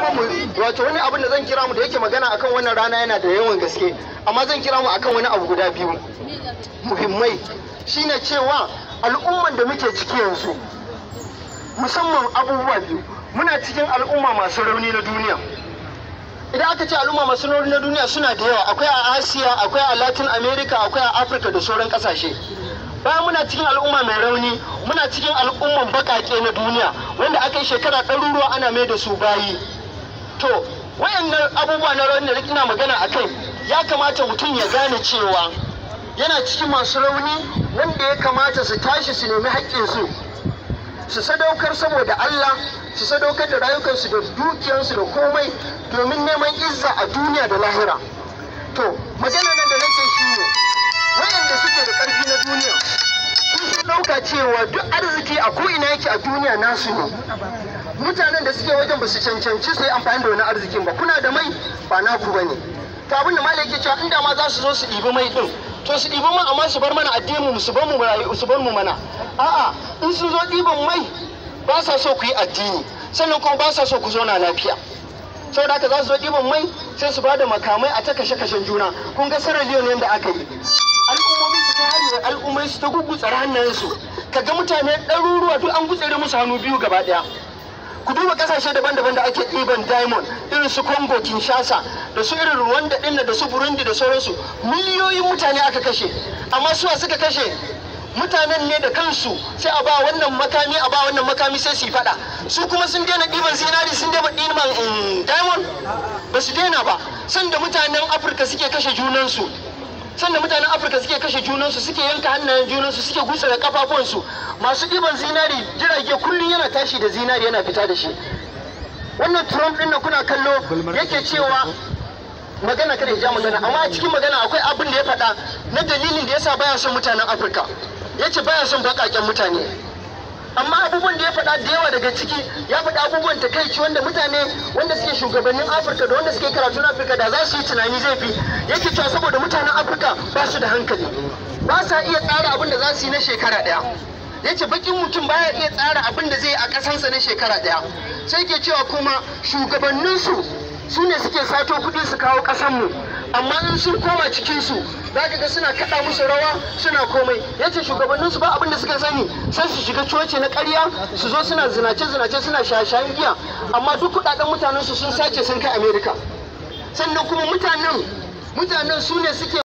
mu wato wani abin da zan kira mu da yake magana akan wannan rana yana da yawan gaske amma zan kira mu akan wani abu guda biyu muhimmai shine cewa al'umman da muke ciki yanzu musamman abubuwa biyu muna cikin al'umma masu rauni na duniya idan aka ce al'umma masu rauni na duniya suna da yawa akwai a asiya akwai a latin america akwai a afirka da sauran kasashe bayan muna cikin al'umma mai rauni muna cikin al'umman bakake na duniya wanda aka yi shekara ɗaruruwa ana mai da su bayi to wayannan abubuwa na rauni da ina magana a kai ya kamata mutum ya gane cewa yana cikin masu rauni wanda ya kamata su tashi su nemi haƙƙinsu su sadaukar saboda Allah su sadaukar da rayukansu da dukiyarsu da komai domin neman izza a duniya da lahira to magana nan da nake shi ne wayanda suke da ƙarfi na duniya sun sun ɗauka cewa duk arziki a ko'ina yake a duniya nasu ne mutanen da suke wajen ba su cancanci su yi amfani da wani arzikin ba kuna da mai ba naku ba ne to abin da malai yake cewa inda ma za su zo su ɗibi mai ɗin to su ɗibi man amma su bar mana addinin mu su bar mu rayu su bar mu mana a'a in sun zo ɗiban mai ba sa so ku yi addini sannan kuma ba sa so ku zauna lafiya saboda haka za su zo ɗiban mai sai su ba da makamai a ta kashe kashen juna kun ga sarar liyon yadda aka yi al'ummomi su ta hari al'ummai su ta gugutsar hannayensu kaga mutane ɗaruruwa duk an gutsere musu hannu biyu gaba ɗaya ku duba kasashe daban-daban da ake ɗiban diamond irin su congo kinshasa da su irin rwanda ɗin da su burundi da sauransu miliyoyin mutane aka kashe amma suwa suka kashe mutanen ne da kansu sai a ba wannan makami a ba wannan makami sai su yi fada su kuma sun daina ɗiban zinari sun daina ɗiban diamond ba su daina ba sanda mutanen afirka suke kashe junansu sanda mutanen afirka suke kashe junansu suke yanka hannayen junansu suke gutsa da kafafuwansu masu ɗiban zinari jirage kullum yana tashi da zinari yana fita da shi wannan trump ɗin na kuna kallo yake cewa magana kada ya ja magana amma a cikin magana akwai abin da ya faɗa na dalilin da yasa baya son mutanen afirka ya ce baya son baƙaƙen mutane amma abubuwan da ya faɗa da yawa daga ciki ya faɗa abubuwan takaici wanda mutane wanda suke shugabannin afirka da wanda suke karatun afirka da za su yi tunani zai fi yake cewa saboda mutanen afirka ba su da hankali ba sa iya tsara abin da za su yi na shekara ɗaya ya ce bakin mutum baya iya tsara abin da zai yi a ƙasansa na shekara ɗaya sai ke cewa kuma shugabanninsu su ne suke sato kuɗi su kawo ƙasanmu amma in sun koma cikinsu za ka ga suna kaɗa musu rawa suna komai ya ce shugabanninsu ba abin da suka sani sai su shiga coci na ƙarya su zo suna zinace-zinace suna shaye-shayen giya amma duk kuɗaɗen mutanensu sun sace sun kai amerika sannan kuma mutanen mutanen su ne suke